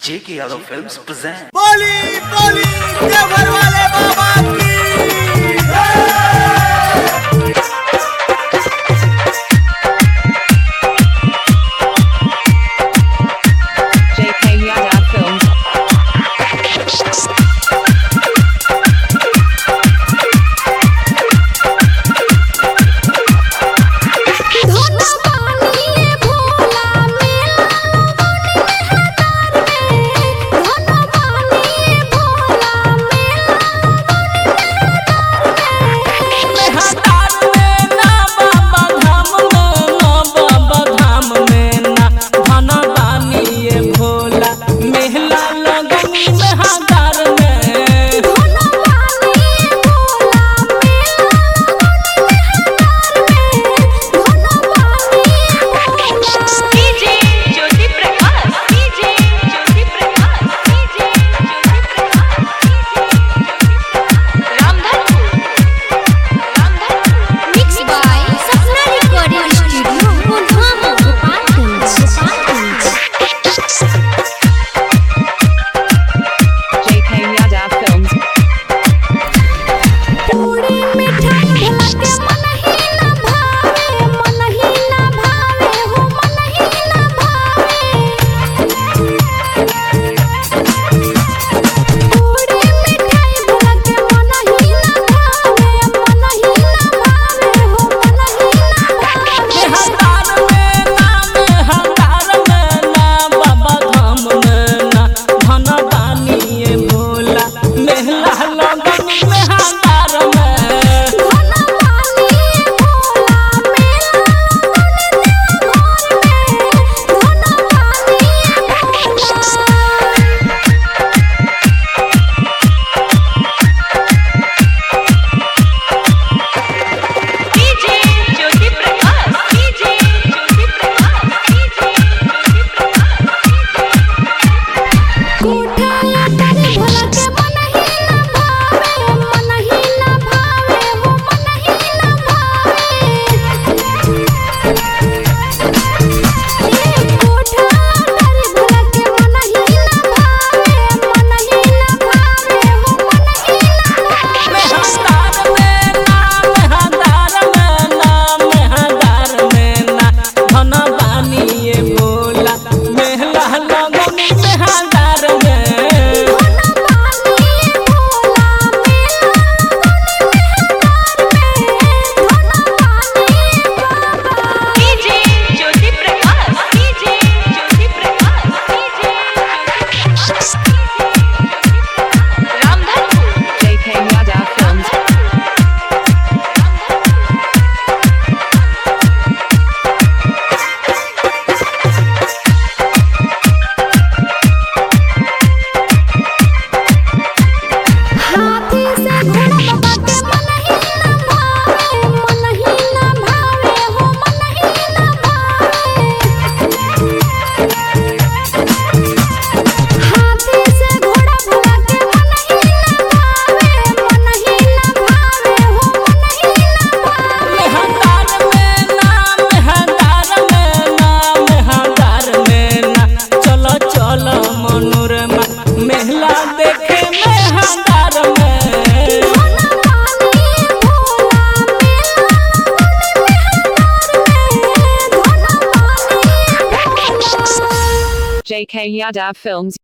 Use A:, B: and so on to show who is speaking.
A: J.K. Yadav Films present.
B: बोली बोली देवर वाले बाबा की
C: JK Yadav Films.
D: धोना पानी भोला मेला हजार में धोना पानी भोला मेला धोना पानी भोला मेला धोना पानी Bhola
E: DJ Jyoti Prakash DJ Jyoti Prakash DJ Jyoti Prakash Ramdhanpur Ramdhanpur
D: mix by Sapna recording studio Kolhapur Gopalganj Gopalganj
C: JK Yadav Films.
D: पूरी मिठाई भला के मन ही ना भावे मन ही ना भावे हो मन ही ना भावे पूरी मिठाई भला के मन ही ना भावे मन ही ना भावे हो मन ही ना भावे धोना पानी भोला मेला घर में धोना पानी Bhola
E: DJ Jyoti Prakash DJ Jyoti Prakash DJ Jyoti Prakash
D: कोठाया तारे भला के मन ही ना भावे मन ही ना भावे हो मन ही ना भावे ए कोठाया तारे भला के मन ही ना भावे मन ही ना भावे हो मन ही ना भावे धोना पानी भोला मेला घर में धोना पानी बाबा
E: DJ Jyoti Prakash DJ Jyoti Prakash DJ Jyoti Prakash Ramdhanpur
C: JK Yadav Films.
D: हाथी से घोड़ा बाबा के मन ही ना भावे मन ही ना भावे हो मन ही ना भावे हाथी से घोड़ा बाबा के मन ही ना भावे मन ही ना भावे हो मन ही ना भावे
B: मेहला देखे में हंगार में
D: धोना पानी भोला मेला घर में धोना पानी भोला
C: JK Yadav Films.